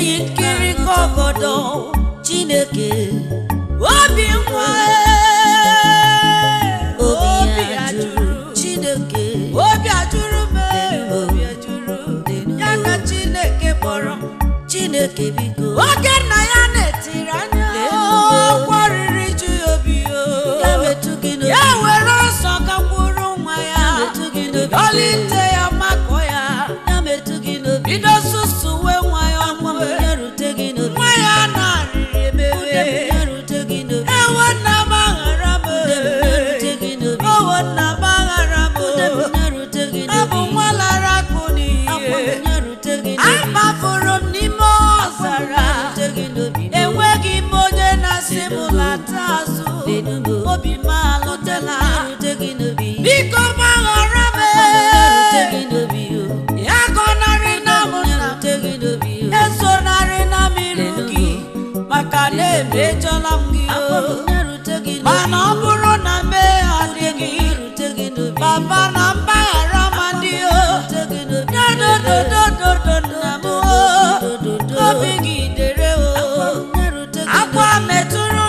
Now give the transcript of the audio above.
eyi nkiri ka ọgọdọ chineke obi nwa Obi ya ya jụrụ Chineke obi ajụrụ m obi ajụrụ ya ka chineke kpọrọ m Chineke biko oge nna ya na-etiri anya ọgwọ riri ju ya obi o. ya metụ gị n'obi ya were ọsọ gakwuru nwa ya metụ gị n'obi ọlite ya makọ ya ya metụ gị n'obi bido susuwe nwa ya nwa m ọmụwe ya rute gị n'obi nwa ya na-arịrị Ude m emewe ya rute gị n'obi ewo nna m aghara m Ude m ya rute gị n'obi owo nna m aghara m Ude m ya rute gị ọ bụ n'obi nwa lara akụ Akwa m n'ihe ya rute gị n'obi amafuru m n'ime ọzara rute gị n'obi enweghị m onye na-asị m lata azụ Denumo. obi m alụtela ya rute gị n'obi biko gbaghara m ya rute gị n'obi o ya gọnarị na m ya nna m rute gị n'obi o esonarị na m iru gị maka na emejọla m gị Akwa m o ya rute gị n'obi mana ọ bụrụ na mmehie adịghị ya rute gị n'obi baba na mgbaghara ma dị o rute gị n'obi dodododododo nna m o Dododo. obi gị dere o ya rute gị akwa metụrụ